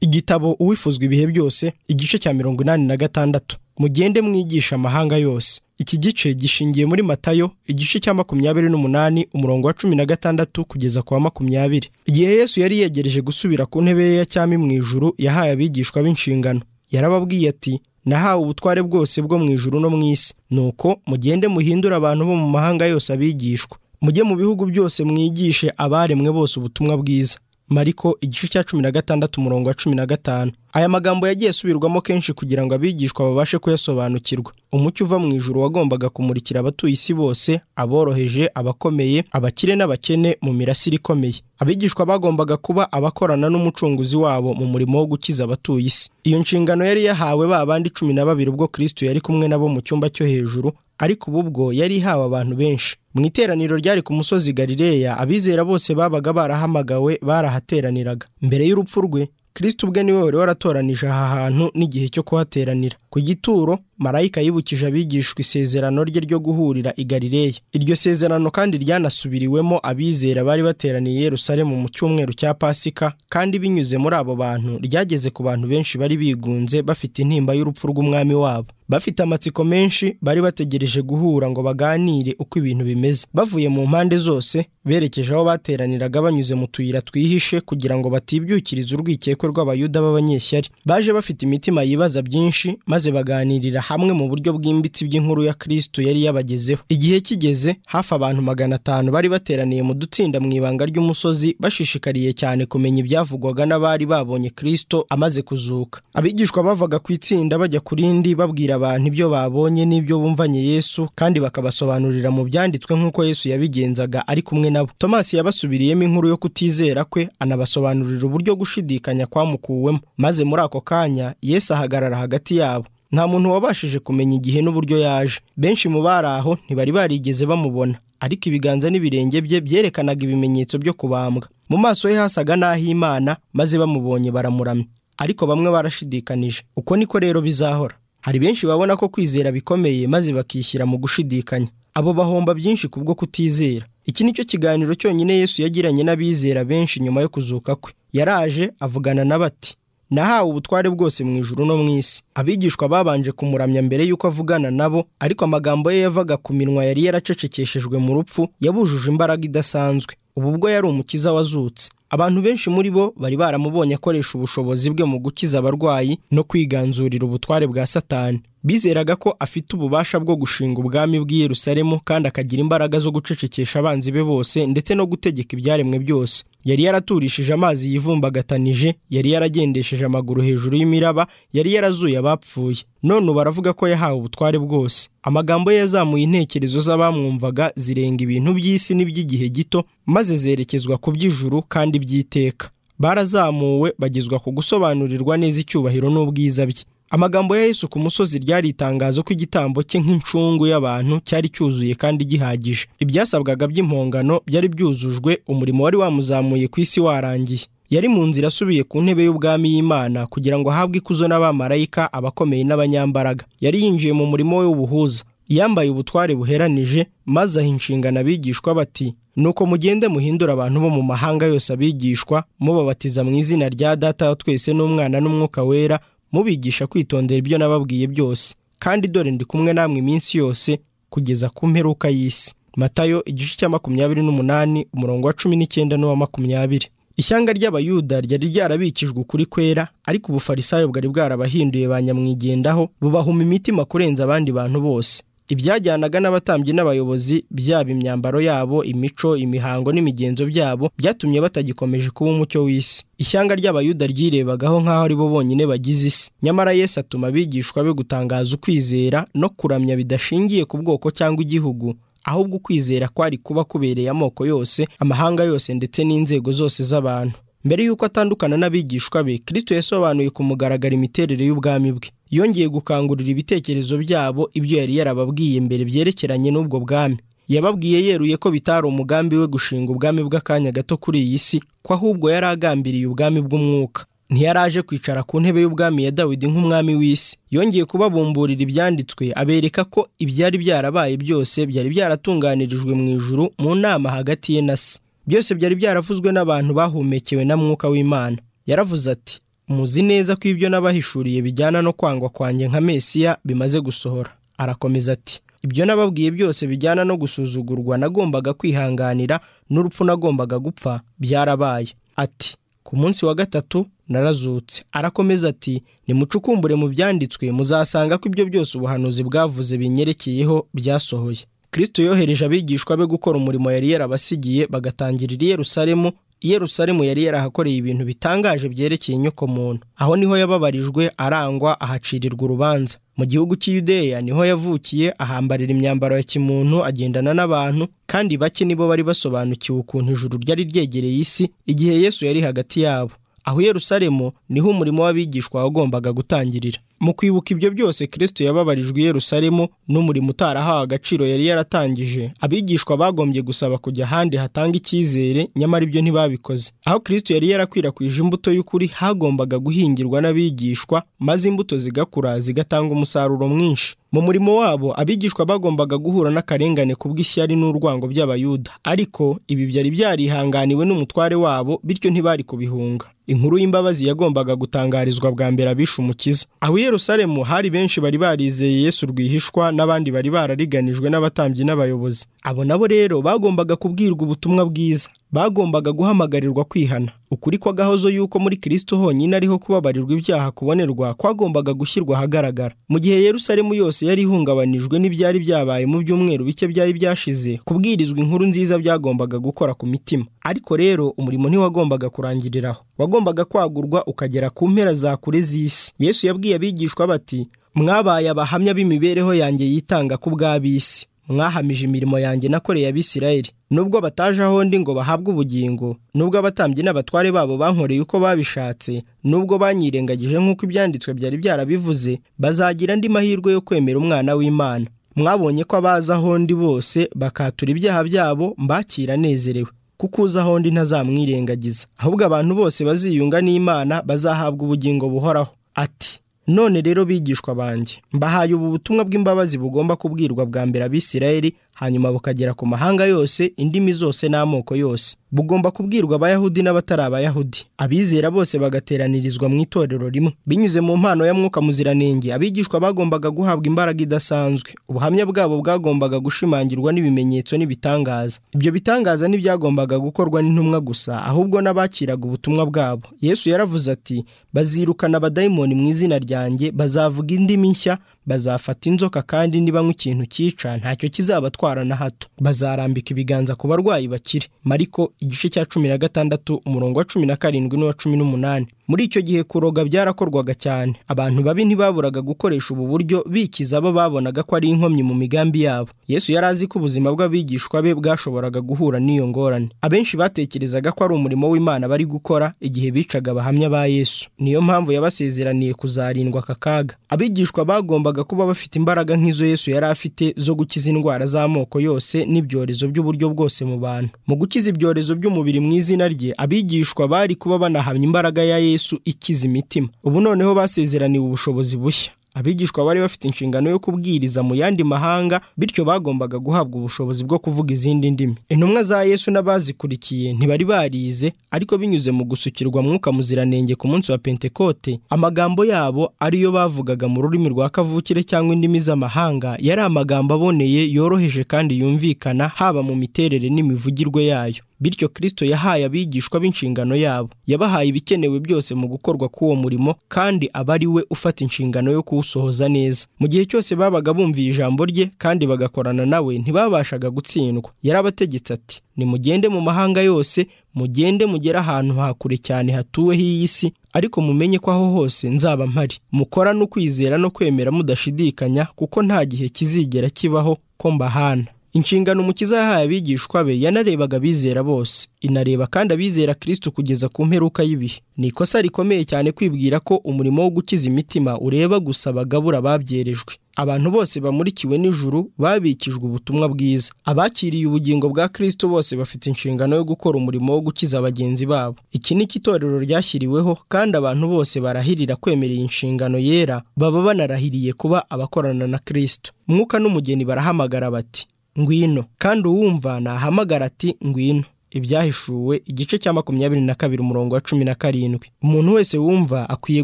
igitabo uwifuzwa ibihe byose igice cya mirongo inani na gatandatu mugende mwigisha amahanga yose iki gice gishingiye muri matayo igice cya makumyabiri n'umunani umurongo wa cumi na gatandatu kugeza ku wa makumyabiri igihe yesu yari yegereje gusubira ku ntebe ye ya cyami mu ijuru yahaye abigishwa b'inshingano yarababwiye ati nahawe ubutware bwose bwo mu ijuru no mu isi nuko mugende muhindure abantu bo mu mahanga yose abigishwa mujye mu bihugu byose mwigishe abaremwe bose ubutumwa bwiza mariko igice cya cumi na gatandatu umurongo wa cumi na gatanu aya magambo yagiye asubirwamo kenshi kugira ngo abigishwa babashe kuyasobanukirwa umucyo uva mu ijuru wagombaga kumurikira abatuye isi bose aboroheje abakomeye abakire n'abakene mu mirasire ikomeye abigishwa bagombaga kuba abakorana n'umucunguzi wabo mu murimo wo gukiza abatuye isi iyo nshingano yari yahawe ba bandi cumi na babiri ubwo kirisito yari kumwe nabo mu cyumba cyo hejuru ariko ubu bwo yari ihawe abantu benshi mu iteraniro ryari ku musozi galileya abizera bose babaga barahamagawe barahateraniraga mbere y'urupfu rwe kirisito ubwe niwe wari waratoranije aha hantu n'igihe cyo kuhateranira ku gituro marayika yibukije abigishwa isezerano rye ryo guhurira i galileya iryo sezerano kandi ryanasubiriwemo abizera bari bateraniye i Yerusalemu mu cyumweru cya pasika kandi binyuze muri abo bantu ryageze ku bantu benshi bari bigunze bafite intimba y'urupfu rw'umwami wabo bafite amatsiko menshi bari bategereje guhura ngo baganire uko ibintu bimeze bavuye mu mpande zose berekeje aho bateraniraga banyuze mu tuyira twihishe kugira ngo batibyukiriza urwikekwe rw'abayuda b'abanyeshyari baje bafite imitima yibaza byinshi maze baganirira hamwe mu buryo bwimbitse iby'inkuru ya kirisito yari yabagezeho igihe kigeze hafi abantu magana atanu bari bateraniye mu dutsinda mu ibanga ry'umusozi bashishikariye cyane kumenya ibyavugwaga n'abari babonye kirisito amaze kuzuka abigishwa bavaga ku itsinda bajya ku rindi babwira abantu ibyo babonye n'ibyo bumvanye yesu kandi bakabasobanurira mu byanditswe nk'uko yesu yabigenzaga ari kumwe nabo tomasi yabasubiriyemo inkuru yo kutizera kwe anabasobanurira uburyo gushidikanya kwamukuwemo maze muri ako kanya yesu ahagarara hagati yabo nta muntu wabashije kumenya igihe n'uburyo yaje benshi mu bari aho ntibari barigeze bamubona ariko ibiganza n'ibirenge bye byerekanaga ibimenyetso byo kubambwa mu maso he hasaga n'ah'imana maze bamubonye baramuramya ariko bamwe barashidikanije uko niko rero bizahora hari benshi babona ko kwizera bikomeye maze bakishyira mu gushidikanya abo bahomba byinshi kubwo kutizera iki ni cyo kiganiro cyonyine yesu yagiranye n'abizera benshi nyuma yo kuzuka kwe yaraje avugana na bati nahawe ubutware bwose mu ijuru no mu isi abigishwa babanje kumuramya mbere y'uko avugana nabo ariko amagambo ye yavaga ku minwa yari yaracecekeshejwe mu rupfu yabujuje imbaraga idasanzwe ubu bwo yari umukiza wazutse abantu benshi muri bo bari baramubonye akoresha ubushobozi bwe mu gukiza abarwayi no kwiganzurira ubutware bwa satani bizeraga ko afite ububasha bwo gushinga ubwami bw'i Yerusalemu kandi akagira imbaraga zo gucecekesha abanzi be bose ndetse no gutegeka ibyaremwe byose yari yaraturishije amazi yivumbagatanyije yari yaragendesheje amaguru hejuru y'imiraba yari yarazuye abapfuye none ubu aravuga ko yahawe ubutware bwose amagambo ye yazamuye intekerezo z'abamwumvaga zirenga ibintu by'isi n'iby'igihe gito maze zerekezwa ku by'ijuru kandi by'iteka barazamuwe bagezwa ku gusobanurirwa neza icyubahiro n'ubwiza bye amagambo ya Yesu ku musozi ryari itangazo ko igitambo cye nk'incungu y'abantu cyari cyuzuye kandi gihagije ibyasabwaga by'impongano byari byuzujwe umurimo wari wamuzamuye ku isi warangiye yari mu nzira asubiye ku ntebe y'ubwami y'imana kugira ngo ahabwe ikuzo n'abamarayika abakomeye n'abanyambaraga yari yinjiye mu murimo we w'ubuhuza yambaye ubutware buheranije maze aha inshingano abigishwa bati nuko mugende muhindure abantu bo mu mahanga yose abigishwa mubabatiza mu izina rya data wa twese n'umwana n'umwuka wera mubigisha kwitondera ibyo nababwiye byose kandi dore ndi kumwe namwe iminsi yose kugeza ku mperuka y'isi matayo igice cya makumyabiri n'umunani umurongo wa cumi n'icyenda n'uwa makumyabiri ishyanga ry'abayuda ryari ryarabikijwe ukuri kwera ariko ubufarisayo bwari bwarabahinduye ba nyamwigendaho bubahuma imitima kurenza abandi bantu bose ibyajyanaga n'abatambyi n'abayobozi byaba imyambaro yabo imico imihango n'imigenzo byabo byatumye batagikomeje kuba umucyo w'isi ishyanga ry'abayuda ryirebagaho nk'aho ari bo bonyine bagize isi nyamara yesu atuma abigishwa be gutangaza ukwizera no kuramya bidashingiye ku bwoko cyangwa igihugu ahubwo ukwizera kwari kuba kubereye amoko yose amahanga yose ndetse n'inzego zose z'abantu mbere y'uko atandukana n'abigishwa be kirisito yasobanuye ku mugaragaro imiterere y'ubwami bwe yongeye gukangurira ibitekerezo byabo ibyo yari yarababwiye mbere byerekeranye n'ubwo bwami yababwiye yeruye ko bitari umugambi we gushinga ubwami bw'akanya gato kuri iyi si ko ahubwo yari agambiriye ubwami bw'umwuka ntiyaraje kwicara ku ntebe y'ubwami ya dawidi nk'umwami w'isi yongeye kubabumburira ibyanditswe abereka ko ibyari byarabaye byose byari byaratunganirijwe mu ijuru mu nama hagati ye na se byose byari byaravuzwe n'abantu bahumekewe na mwuka w'imana yaravuze ati muzi neza ko ibyo n'abahishuriye bijyana no kwangwa kwanjye nka mesiya bimaze gusohora arakomeza ati ibyo nababwiye byose bijyana no gusuzugurwa nagombaga kwihanganira n'urupfu nagombaga gupfa byarabaye ati ku munsi wa gatatu narazutse arakomeza ati nimucukumbure mu byanditswe muzasanga ko ibyo byose ubuhanuzi bwavuze binyerekeyeho byasohoye kirisito yohereje abigishwa be gukora umurimo yari yarabasigiye bagatangirira i Yerusalemu Yerusalemu yari yarahakoreye ibintu bitangaje byerekeye inyoko muntu aho niho yababarijwe arangwa ahacirirwa urubanza mu gihugu cy'Iudeya niho yavukiye ahambarira imyambaro ya kimuntu agendana n'abantu kandi bake nibo bari basobanukiwe ukuntu ijuru ryari ryegereye isi igihe Yesu yari hagati yabo aho Yerusalemu niho umurimo w'abigishwa wagombaga gutangirira mu kwibuka ibyo byose kirisito yababarijwe i Yerusalemu n'umurimo utarahawe agaciro yari yaratangije abigishwa bagombye gusaba kujya ahandi hatanga icyizere nyamara ibyo ntibabikoze aho kirisito yari yarakwirakwije imbuto y'ukuri hagombaga guhingirwa n'abigishwa maze imbuto zigakura zigatanga umusaruro mwinshi mu murimo wabo abigishwa bagombaga guhura n'akarengane kubw'ishyari n'urwango by'abayuda ariko ibi byari byarihanganiwe n'umutware wabo bityo ntibari kubihunga inkuru y'imbabazi yagombaga gutangarizwa bwa mbere abishe umukiza aho i Yerusalemu hari benshi bari barizeye Yesu rwihishwa n'abandi bari barariganijwe n'abatambyi n'abayobozi abo nabo rero bagombaga kubwirwa ubutumwa bwiza bagombaga guhamagarirwa kwihana ukuri kw'agahozo y'uko muri kirisito honyine ariho kubabarirwa ibyaha kubonerwa kwagombaga gushyirwa ahagaragara mu gihe Yerusalemu yose yari ihungabanijwe n'ibyari byabaye mu byumweru bike byari byashize kubwirizwa inkuru nziza byagombaga gukora ku mitima ariko rero umurimo ntiwagombaga kurangiriraho wagombaga kwagurwa ukagera ku mpera za kure z'isi yesu yabwiye abigishwa bati mwabaye abahamya b'imibereho yanjye yitanga ku bw'ab'isi mwahamije imirimo yanjye nakoreye abisirayeli nubwo bataje ahondi ngo bahabwe ubugingo nubwo abatambyi n'abatware babo bankoreye uko babishatse nubwo banyirengagije nk'uko ibyanditswe byari byarabivuze bazagira andi mahirwe yo kwemera umwana w'imana mwabonye ko abaza ahondi bose bakatura ibyaha byabo mbakira anezerewe kuko uza ahondi ntazamwirengagiza ahubwo abantu bose baziyunga n'imana bazahabwa ubugingo buhoraho ati none rero bigishwa banjye mbahaye ubu butumwa bw'imbabazi bugomba kubwirwa bwa mbere abisirayeli hanyuma bukagera ku mahanga yose indimi zose n'amoko yose bugomba kubwirwa abayahudi n'abatari abayahudi abizera bose bagateranirizwa mu itorero rimwe binyuze mu mpano ya mwuka muziranenge abigishwa bagombaga guhabwa imbaraga idasanzwe ubuhamya bwabo bwagombaga gushimangirwa n'ibimenyetso n'ibitangaza ibyo bitangaza ntibyagombaga gukorwa n'intumwa gusa ahubwo n'abakiraga ubutumwa bwabo yesu yaravuze ati bazirukana abadayimoni mu izina ryanjye bazavuga indimi nshya bazafata inzoka kandi niba nk'ikintu cyica ntacyo kizabatwara na hato bazarambika ibiganza ku barwayi bakire mariko igice cya cumi na gatandatu umurongo wa cumi na karindwi n'uwa cumi n'umunani muri icyo gihe kuroga byarakorwaga cyane abantu babi ntibaburaga gukoresha ubu buryo bikiza abo babonaga ko ari inkomyi mu migambi yabo yesu yari azi ko ubuzima bw'abigishwa be bwashoboraga guhura n'iyo ngorane abenshi batekerezaga ko ari umurimo w'imana bari gukora igihe bicaga abahamya ba yesu niyo mpamvu yabasezeraniye kuzarindwa aka kaga abigishwa bagombaga kuba bafite imbaraga nk'izo yesu yari afite zo gukiza indwara z'amoko yose n'ibyorezo by'uburyo bwose mu bantu mu gukiza ibyorezo by'umubiri mu izina rye abigishwa bari kuba banahamya imbaraga ya yesu Yesu ikiza imitima ubu noneho basezeraniwe ubushobozi bushya abigishwa bari bafite inshingano yo kubwiriza mu yandi mahanga bityo bagombaga guhabwa ubushobozi bwo kuvuga izindi ndimi intumwa za Yesu n'abazikurikiye ntibari barize ariko binyuze mu gusukirwa mwuka muziranenge ku munsi wa pentekote amagambo yabo ariyo bavugaga mu rurimi rwa kavukire cyangwa indimi z'amahanga yari amagambo aboneye yoroheje kandi yumvikana haba mu miterere n'imivugirwe yayo bityo kirisito yahaye abigishwa b'inshingano yabo yabahaye ibikenewe byose mu gukorwa k'uwo murimo kandi aba ari we ufata inshingano yo kuwusohoza neza mu gihe cyose babaga bumviye ijambo rye kandi bagakorana nawe ntibabashaga gutsindwa yarabategetse ati nimugende mu mahanga yose mugende mugere ahantu hakure cyane hatuwe h'iyi si ariko mumenye ko aho hose nzaba mpari mukora no kwizera no kwemera mudashidikanya kuko nta gihe kizigera kibaho ko mbahana inshingano umukiza yahaye abigishwa be yanarebaga abizera bose inareba kandi abizera kirisito kugeza ku mperuka y'ibihe ni ikosa rikomeye cyane kwibwira ko umurimo wo gukiza imitima ureba gusa bagabura babyerejwe abantu bose bamurikiwe n'ijuru babikijwe ubutumwa bwiza abakiriye ubugingo bwa kirisito bose bafite inshingano yo gukora umurimo wo gukiza bagenzi babo iki ni itorero ryashyiriweho kandi abantu bose barahirira kwemera iyi nshingano yera baba banarahiriye kuba abakorana na kirisito mwuka n'umugeni barahamagara bati ngwino kandi uwumva nahamagara ati ngwino ibyahishuwe igice cya makumyabiri na kabiri umurongo wa cumi na karindwi umuntu wese wumva akwiye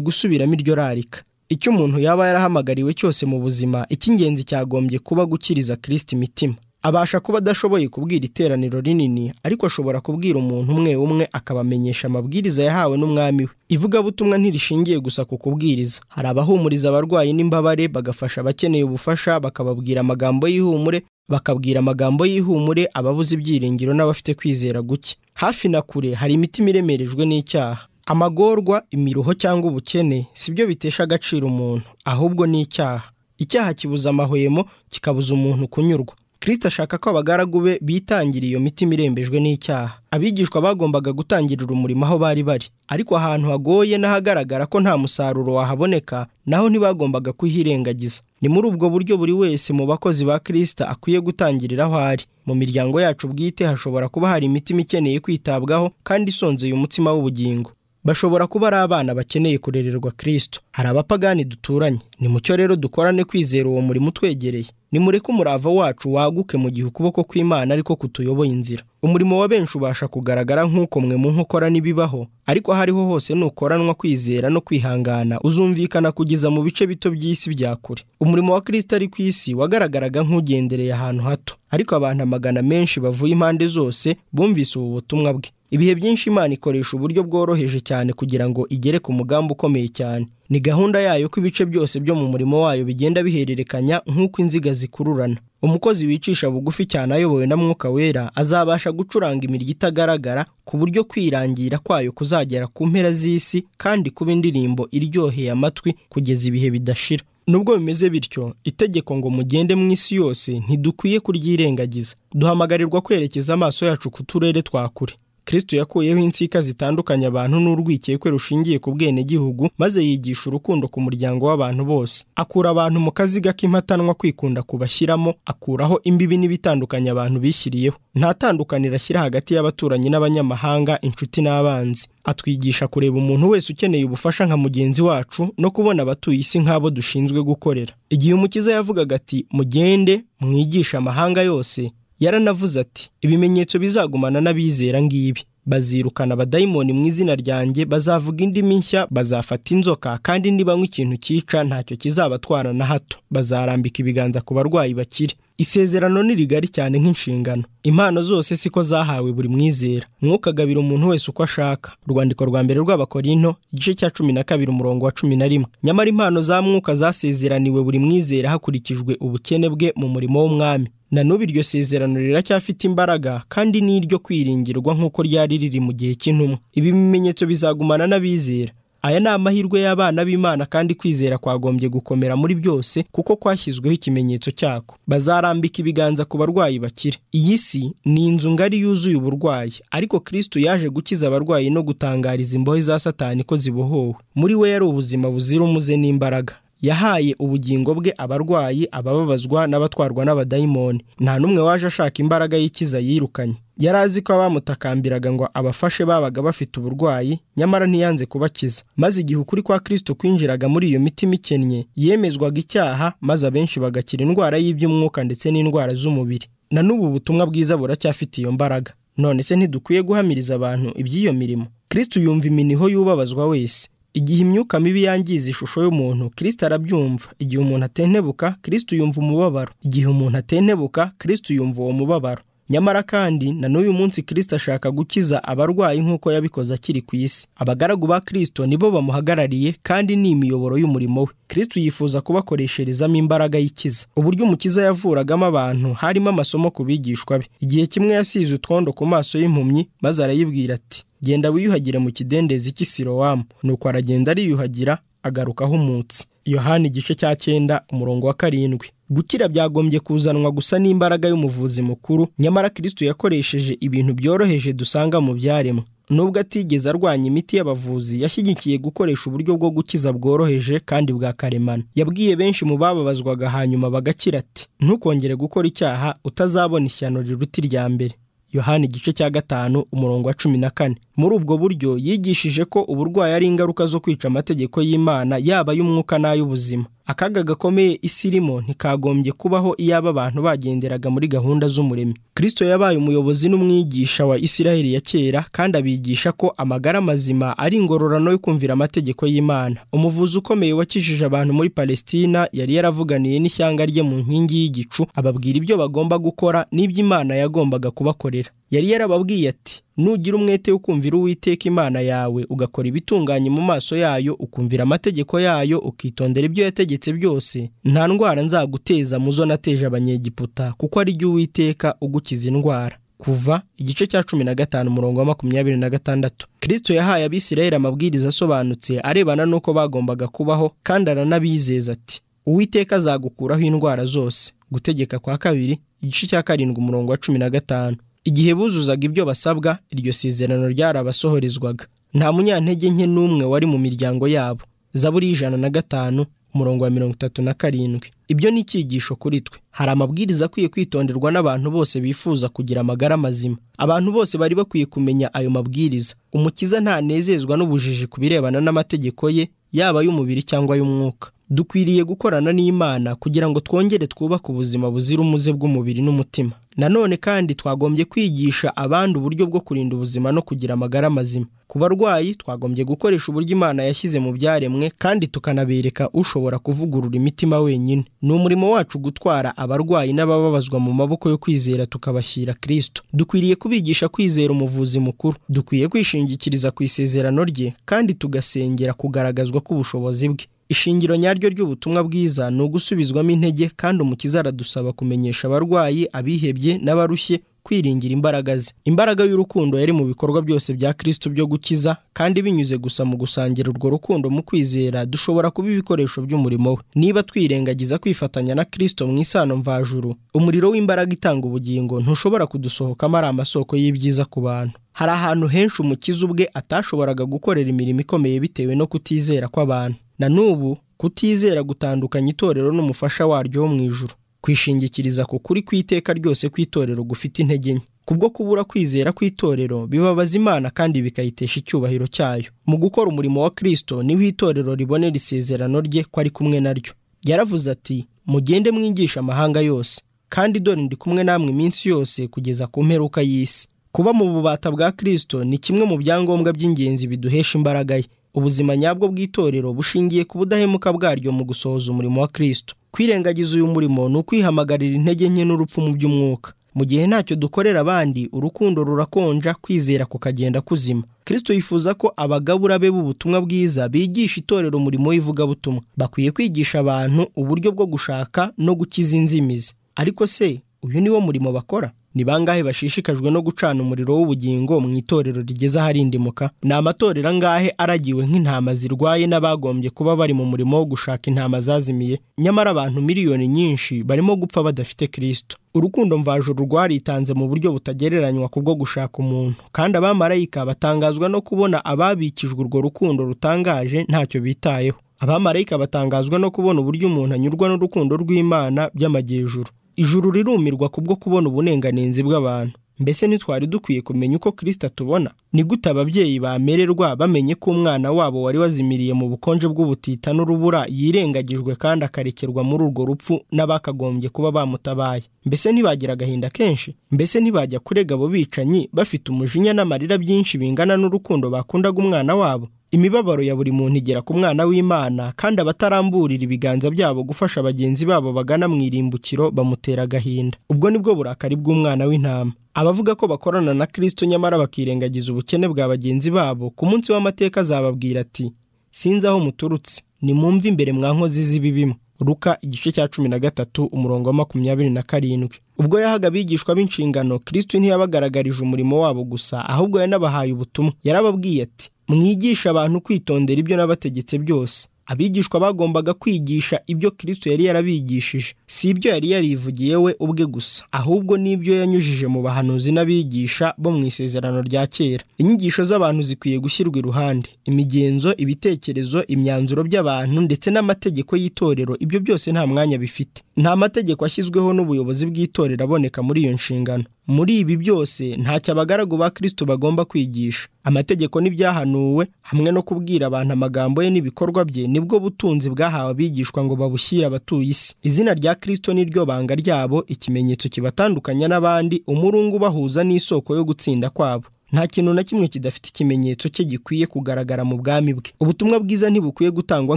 gusubiramo iryo rarika icyo umuntu yaba yarahamagariwe cyose mu buzima icy'ingenzi cyagombye kuba gukiriza kirisiti imitima abasha kuba adashoboye kubwira iteraniro rinini ariko ashobora kubwira umuntu umwe umwe akabamenyesha amabwiriza yahawe n'umwami we ivugabutumwa ntirishingiye gusa ku kubwiriza hari abahumuriza abarwayi n'imbabare bagafasha abakeneye ubufasha bakababwira amagambo y'ihumure bakabwira amagambo y'ihumure ababuze ibyiringiro n'abafite kwizera guke hafi na kure hari imitima iremerejwe n'icyaha amagorwa imiruho cyangwa ubukene si byo bitesha agaciro umuntu ahubwo ni icyaha icyaha kibuza amahwemo kikabuza umuntu kunyurwa kirisita ashaka ko abagaragu be bitangira iyo mitima irembejwe n'icyaha abigishwa bagombaga gutangirira umurimo aho bari bari ariko ahantu hagoye n'ahagaragara ko nta musaruro wahaboneka naho ntibagombaga kuhirengagiza ni muri ubwo buryo buri wese mu bakozi ba kirisita akwiye gutangirira aho ari mu miryango yacu bwite hashobora kuba hari imitima ikeneye kwitabwaho kandi isonzeye umutima w'ubugingo bashobora kuba ari abana bakeneye kurererwa kirisito hari abapagani duturanye ni mucyo rero dukorane kwizera uwo murimo utwegereye nimureke umurava wacu waguke mu gihe ukuboko kw'imana ariko kutuyoboye inzira umurimo wa benshi ubasha kugaragara nk'uko mwe mu nkokora n'ibibaho ariko aho ariho hose nukoranwa kwizera no kwihangana uzumvikana kugeza mu bice bito by'isi bya kure umurimo wa kirisita ari ku isi wagaragaraga nk'ugendereye ahantu hato ariko abantu amagana menshi bavuye impande zose bumvise ubu butumwa bwe ibihe byinshi imana ikoresha uburyo bworoheje cyane kugira ngo igere ku mugambi ukomeye cyane ni gahunda yayo ko ibice byose byo mu murimo wayo bigenda bihererekanya nk'uko inziga zikururana umukozi wicisha bugufi cyane ayobowe na mwuka wera azabasha gucuranga imiryo itagaragara ku buryo kwirangira kwayo kuzagera ku mpera z'isi kandi kuba indirimbo iryoheye amatwi kugeza ibihe bidashira nubwo bimeze bityo itegeko ngo mugende mu isi yose ntidukwiye kuryirengagiza duhamagarirwa kwerekeza amaso yacu ku turere twa kure kirisito yakuyeho insika zitandukanya abantu n'urwikekwe rushingiye ku bwenegihugu maze yigisha urukundo ku muryango w'abantu bose akura abantu mu kaziga k'impatanwa kwikunda kubashyiramo akuraho imbibi n'ibitandukanya abantu bishyiriyeho nta tandukaniro ashyira hagati y'abaturanyi n'abanyamahanga inshuti n'abanzi atwigisha kureba umuntu wese ukeneye ubufasha nka mugenzi wacu no kubona abatuye isi nk'abo dushinzwe gukorera igihe umukiza yavugaga ati mugende mwigishe amahanga yose yaranavuze ati ibimenyetso bizagumana n'abizera ngibi bazirukana abadayimoni mu izina ryanjye bazavuga indimi nshya bazafata inzoka kandi nibanywa ikintu cyica ntacyo kizabatwara na hato bazarambika ibiganza ku barwayi bakire isezerano ni rigari cyane nk'inshingano impano zose siko zahawe buri mwizera mwukagabira umuntu wese uko ashaka urwandiko rwa mbere rw'abakorinto igice cya cumi na kabiri umurongo wa cumi na rimwe nyamara impano za mwuka zasezeraniwe buri mwizera hakurikijwe ubukene bwe mu murimo w'umwami na n'ubu iryo sezerano riracyafite imbaraga kandi ni iryo kwiringirwa nk'uko ryari riri mu gihe cy'intumwa ibi bimenyetso bizagumana n'abizera aya ni amahirwe y'abana b'imana kandi kwizera kwagombye gukomera muri byose kuko kwashyizweho ikimenyetso cyako bazarambika ibiganza ku barwayi bakire iyi si ni inzu ngari yuzuye uburwayi ariko kristo yaje gukiza abarwayi no gutangariza imbohe za satani ko zibohowe muri we yari ubuzima buzira umuze n'imbaraga yahaye ubugingo bwe abarwayi abababazwa n'abatwarwa n'abadayimoni nta n'umwe waje ashaka imbaraga y'ikiza yirukanye yari azi ko abamutakambiraga ngo abafashe babaga bafite uburwayi nyamara ntiyanze kubakiza maze igihe ukuri kwa kirisito kwinjiraga muri iyo mitima ikennye yemezwaga icyaha maze abenshi bagakira indwara y'iby'umwuka ndetse n'indwara z'umubiri na n'ubu butumwa bwiza buracyafite iyo mbaraga none se ntidukwiye guhamiriza abantu iby'iyo mirimo kirisito yumva iminiho y'ubabazwa wese igihe imyuka mibi yangiza ishusho y'umuntu kirisita arabyumva igihe umuntu atentebuka kirisita yumva umubabaro igihe umuntu atentebuka kirisita yumva uwo mubabaro nyamara kandi na n'uyu munsi kirisita ashaka gukiza abarwayi nk'uko yabikoze akiri ku isi abagaragu ba kirisito nibo bamuhagarariye kandi ni imiyoboro y'umurimo we kirisito yifuza kubakoresherezamo imbaraga y'ikiza uburyo umukiza yavuragamo abantu harimo amasomo ku bigishwa be igihe kimwe yasize utwondo ku maso y'impumyi maze arayibwira ati genda wiyuhagire mu kidendezi cy'isirowamu nuko aragenda ariyuhagira agaruka ahumutse yohani igice cya cyenda umurongo wa karindwi gukira byagombye kuzanwa gusa n'imbaraga y'umuvuzi mukuru nyamara kirisito yakoresheje ibintu byoroheje dusanga mu byaremwe nubwo atigeze arwanya imiti y'abavuzi yashyigikiye gukoresha uburyo bwo gukiza bworoheje kandi bwa karemano yabwiye benshi mu bababazwaga hanyuma bagakira ati ntukongere gukora icyaha utazabona ishyano riruta irya mbere yohani igice cya gatanu umurongo wa cumi na kane muri ubwo buryo yigishije ko uburwayi ari ingaruka zo kwica amategeko y'imana yaba ay'umwuka n'ay'ubuzima akaga gakomeye isi irimo ntikagombye kubaho iyaba abantu bagenderaga muri gahunda z'umuremyi kirisito yabaye umuyobozi n'umwigisha wa isiraheli ya kera kandi abigisha ko amagara mazima ari ingororano yo kumvira amategeko y'imana umuvuzi ukomeye wakijije abantu muri palesitina yari yaravuganiye n'ishyanga rye mu nkingi y'igicu ababwira ibyo bagomba gukora n'ibyo imana yagombaga kubakorera yari yarababwiye ati nugira umwete wo kumvira uwiteka imana yawe ugakora ibitunganye mu maso yayo ukumvira amategeko yayo ukitondera ibyo yategetse byose nta ndwara nzaguteza mu zo nateje abanyegiputa kuko ari jyo uwiteka ugukiza indwara kuva igice cya cumi na gatanu umurongo wa makumyabiri na gatandatu kirisito yahaye abisirayeli amabwiriza asobanutse arebana n'uko bagombaga kubaho kandi aranabizeza ati uwiteka azagukuraho indwara zose gutegeka kwa kabiri igice cya karindwi umurongo wa cumi na gatanu igihe buzuzaga ibyo basabwa iryo sezerano ryarabasohorezwaga nta munyantege nke n'umwe wari mu miryango yabo zaburi y'ijana na gatanu umurongo wa mirongo itatu na karindwi ibyo ni icyigisho kuri twe hari amabwiriza akwiye kwitonderwa n'abantu bose bifuza kugira amagara mazima abantu bose bari bakwiye kumenya ayo mabwiriza umukiza ntanezezwa n'ubujiji ku birebana n'amategeko ye yaba ay'umubiri cyangwa ay'umwuka dukwiriye gukorana n'imana kugira ngo twongere twubake ubuzima buzira umuze bw'umubiri n'umutima nanone kandi twagombye kwigisha abandi uburyo bwo kurinda ubuzima no kugira amagara mazima ku barwayi twagombye gukoresha uburyo imana yashyize mu byaremwe kandi tukanabereka ushobora kuvugurura imitima wenyine ni umurimo wacu gutwara abarwayi n'abababazwa mu maboko yo kwizera tukabashyira kirisito dukwiriye kubigisha kwizera umuvuzi mukuru dukwiye kwishingikiriza ku isezerano rye kandi tugasengera kugaragazwa k'ubushobozi bwe ishingiro nyaryo ry'ubutumwa bwiza ni ugusubizwamo intege kandi umukiza aradusaba kumenyesha abarwayi abihebye n'abarushye kwiringira imbaraga ze imbaraga y'urukundo yari mu bikorwa byose bya kirisito byo gukiza kandi binyuze gusa mu gusangira urwo rukundo mu kwizera dushobora kuba ibikoresho by'umurimo we niba twirengagiza kwifatanya na kirisito mu isano mvajuru umuriro w'imbaraga itanga ubugingo ntushobora kudusohokamo ari amasoko y'ibyiza ku bantu hari ahantu henshi umukiza ubwe atashoboraga gukorera imirimo ikomeye bitewe no kutizera kw'abantu na n'ubu kutizera gutandukanya itorero n'umufasha waryo wo mu ijuru kwishingikiriza ku kuri kw'iteka ryose kw'itorero gufite intege nke kubwo kubura kwizera kw'itorero bibabaza imana kandi bikayitesha icyubahiro cyayo mu gukora umurimo wa kirisito niho itorero ribonera isezerano rye ko ari kumwe naryo yaravuze ati mugende mwigisha amahanga yose kandi dore ndi kumwe namwe iminsi yose kugeza ku mperuka y'isi kuba mu bubata bwa kirisito ni kimwe mu byangombwa by'ingenzi biduhesha imbaraga ye ubuzima nyabwo bw'itorero bushingiye ku budahemuka bwaryo mu gusohoza umurimo wa kirisito kwirengagiza uyu murimo ni ukwihamagarira intege nke n'urupfu mu by'umwuka mu gihe ntacyo dukorera abandi urukundo rurakonja kwizera kukagenda kuzima kirisito yifuza ko abagabura be b'ubutumwa bwiza bigisha itorero umurimo w'ivugabutumwa bakwiye kwigisha abantu uburyo bwo gushaka no gukiza inzimizi ariko se uyu ni wo murimo bakora ni bangahe bashishikajwe no gucana umuriro w'ubugingo mu itorero rigeze aharindimuka ni amatorero angahe aragiwe nk'intama zirwaye n'abagombye kuba bari mu murimo wo gushaka intama zazimiye nyamara abantu miliyoni nyinshi barimo gupfa badafite kirisito urukundo mvajuru rwaritanze mu buryo butagereranywa kubwo gushaka umuntu kandi abamarayika batangazwa no kubona ababikijwe urwo rukundo rutangaje ntacyo bitayeho abamarayika batangazwa no kubona uburyo umuntu anyurwa n'urukundo rw'imana by'amajyejuru ijuru rirumirwa kubwo kubona uburenganenzi bw'abantu mbese ntitwari dukwiye kumenya uko kirisita atubona ni gute ababyeyi bamererwa bamenye ko umwana wabo wari wazimiriye mu bukonje bw'ubutita n'urubura yirengagijwe kandi akarekerwa muri urwo rupfu n'abakagombye kuba bamutabaye mbese ntibagira agahinda kenshi mbese ntibajya kurega abo bicanyi bafite umujinya n'amarira byinshi bingana n'urukundo bakundaga umwana wabo imibabaro ya buri muntu igera ku mwana w'imana kandi abataramburira ibiganza byabo gufasha bagenzi babo bagana mu irimbukiro bamutera agahinda ubwo ni bwo burakari bw'umwana w'intama abavuga ko bakorana na kirisito nyamara bakirengagiza ubukene bwa bagenzi babo ku munsi w'amateka azababwira ati sinzi aho muturutse nimwumve imbere mwa nkozi z'ibibimo ruka igice cya cumi na gatatu umurongo wa makumyabiri na karindwi ubwo yahaga abigishwa b'inshingano kirisito ntiyabagaragarije umurimo wabo gusa ahubwo yanabahaye ubutumwa yarababwiye ati mwigishe abantu kwitondera ibyo n'abategetse byose abigishwa bagombaga kwigisha ibyo kirisito yari yarabigishije si ibyo yari yarivugiye we ubwe gusa ahubwo n'ibyo yanyujije mu bahanuzi n'abigisha bo mu isezerano rya kera inyigisho z'abantu zikwiye gushyirwa iruhande imigenzo ibitekerezo imyanzuro by'abantu ndetse n'amategeko y'itorero ibyo byose nta mwanya bifite nta mategeko ashyizweho n'ubuyobozi bw'itorero aboneka muri iyo nshingano muri ibi byose ntacyo abagaragu ba kirisito bagomba kwigisha amategeko n'ibyahanuwe hamwe no kubwira abantu amagambo ye n'ibikorwa bye nibwo butunzi bwahawe abigishwa ngo babushyire abatuye isi izina rya kirisito niryo banga ryabo ikimenyetso kibatandukanya n'abandi umurungu ubahuza n'isoko yo gutsinda kwabo nta kintu na kimwe kidafite ikimenyetso cye gikwiye kugaragara mu bwami bwe ubutumwa bwiza ntibukwiye gutangwa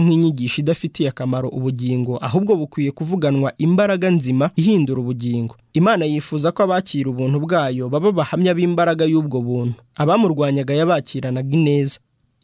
nk'inyigisho idafitiye akamaro ubugingo ahubwo bukwiye kuvuganwa imbaraga nzima ihindura ubugingo imana yifuza ko abakira ubuntu bwayo baba bahamya b'imbaraga y'ubwo buntu abamurwanyaga yabakiranaga ineza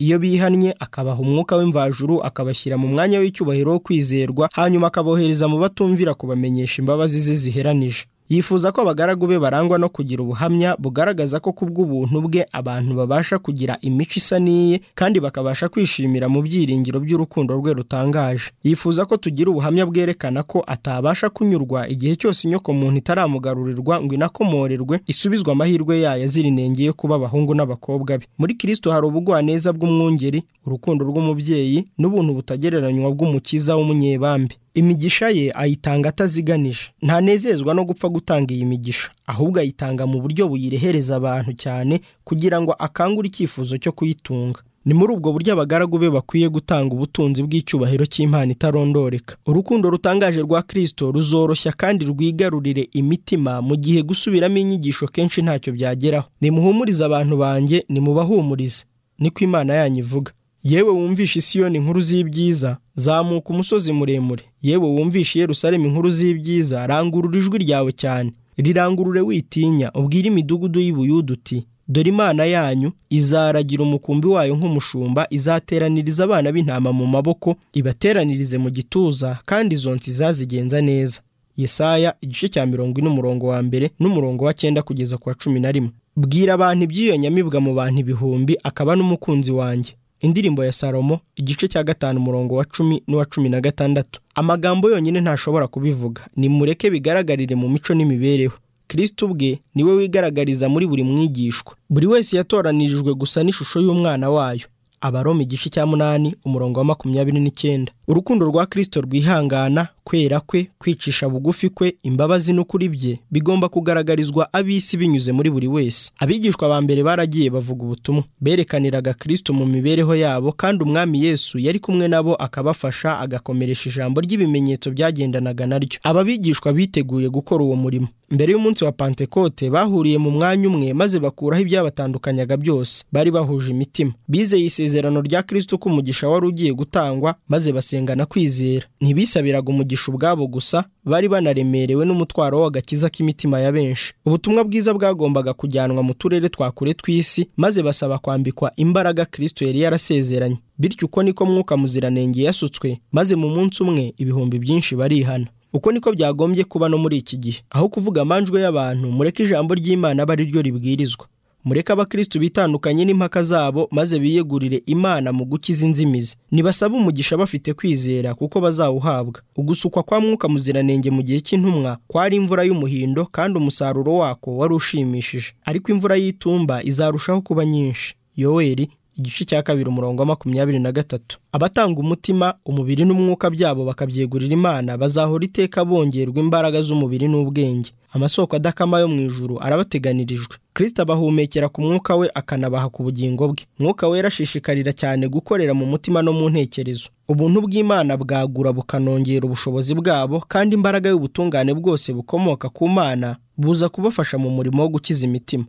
iyo bihannye akabaha umwuka w'imvajuru akabashyira mu mwanya w'icyubahiro wo kwizerwa hanyuma akabohereza mu batumvira kubamenyesha imbabazi ze ziheranije yifuza ko abagaragu be barangwa no kugira ubuhamya bugaragaza ko ku bw'ubuntu bwe abantu babasha kugira imico isa n'iye kandi bakabasha kwishimira mu byiringiro by'urukundo rwe rutangaje yifuza ko tugira ubuhamya bwerekana ko atabasha kunyurwa igihe cyose inyokomuntu itaramugarurirwa ngo inakomorerwe isubizwe amahirwe yayo azira inenge yo kuba abahungu n'abakobwa be muri kirisito hari ubugwaneza bw'umwungeri urukundo rw'umubyeyi n'ubuntu butagereranywa bw'umukiza w'umunyebambe imigisha ye ayitanga ataziganije ntanezezwa no gupfa gutanga iyi migisha ahubwo ayitanga mu buryo buyirehereza abantu cyane kugira ngo akangure icyifuzo cyo kuyitunga ni muri ubwo buryo abagaragu be bakwiye gutanga ubutunzi bw'icyubahiro cy'Imana itarondoreka urukundo rutangaje rwa kirisito ruzoroshya kandi rwigarurire imitima mu gihe gusubiramo inyigisho kenshi ntacyo byageraho nimuhumurize abantu banjye nimubahumurize niko imana yanyu ivuga yewe wumvishe isiyoni inkuru z'ibyiza zamuka umusozi muremure yewe wumvishe Yerusalemu inkuru z'ibyiza rangurura ijwi ryawe cyane rirangurure witinya ubwire imidugudu y'ibuyudu uti dore imana yanyu izaragira umukumbi wayo nk'umushumba izateraniriza abana b'intama mu maboko ibateranirize mu gituza kandi izo nsi izazigenza neza yesaya igice cya mirongo ine umurongo wa mbere n'umurongo wa cyenda kugeza ku wa cumi na rimwe bwira abantu iby'iyo nyamibwa mu bantu ibihumbi akaba n'umukunzi wanjye indirimbo ya salomo igice cya gatanu umurongo wa cumi n'uwa cumi na gatandatu amagambo yonyine ntashobora kubivuga nimureke bigaragarire mu mico n'imibereho kirisito ubwe niwe wigaragariza muri buri mwigishwa buri wese yatoranirijwe gusa n'ishusho y'umwana wayo abaroma igice cya munani umurongo wa makumyabiri n'icyenda urukundo rwa kirisito rwihangana kwera kwe kwicisha bugufi kwe imbabazi n'ukuri bye bigomba kugaragarizwa ab'isi binyuze muri buri wese abigishwa ba mbere baragiye bavuga ubutumwa berekaniraga kirisito mu mibereho yabo kandi umwami yesu yari kumwe nabo akabafasha agakomeresha ijambo ry'ibimenyetso byagendanaga naryo aba bigishwa biteguye gukora uwo murimo mbere y'umunsi wa pantekote bahuriye mu mwanya umwe maze bakuraho ibyabatandukanyaga byose bari bahuje imitima bizeye isezerano rya kirisito ko umugisha wari ugiye gutangwa maze basengana kwizera ntibisabiraga umugisha ubwabo gusa bari banaremerewe n'umutwaro w'agakiza k'imitima ya benshi ubutumwa bwiza bwagombaga kujyanwa mu turere twa kure tw'isi maze basaba kwambikwa imbaraga kirisito yari yarasezeranye bityo uko niko mwuka muziranenge yasutswe maze mu munsi umwe ibihumbi byinshi barihana uko niko byagombye kuba no muri iki gihe aho kuvuga amanjwe y'abantu mureke ijambo ry'imana abe ari ryo ribwirizwa mureke abakirisitu bitandukanye n'impaka zabo maze biyegurire imana mu gukiza inzimizi ntibasabe umugisha bafite kwizera kuko bazawuhabwa ugusukwa kwa mwuka muziranenge mu gihe cy'intumwa kwari imvura y'umuhindo kandi umusaruro wako wari ushimishije ariko imvura y'itumba izarushaho kuba nyinshi yoweri igice cya kabiri umurongo wa makumyabiri na gatatu abatanga umutima umubiri n'umwuka byabo bakabyegurira imana bazahora iteka bongerwa imbaraga z'umubiri n'ubwenge amasoko adakama yo mu ijuru arabateganirijwe kirisita abahumekera ku mwuka we akanabaha ku bugingo bwe mwuka we yarashishikarira cyane gukorera mu mutima no mu ntekerezo ubuntu bw'imana bwagura bukanongera ubushobozi bwabo kandi imbaraga y'ubutungane bwose bukomoka ku mana buza kubafasha mu murimo wo gukiza imitima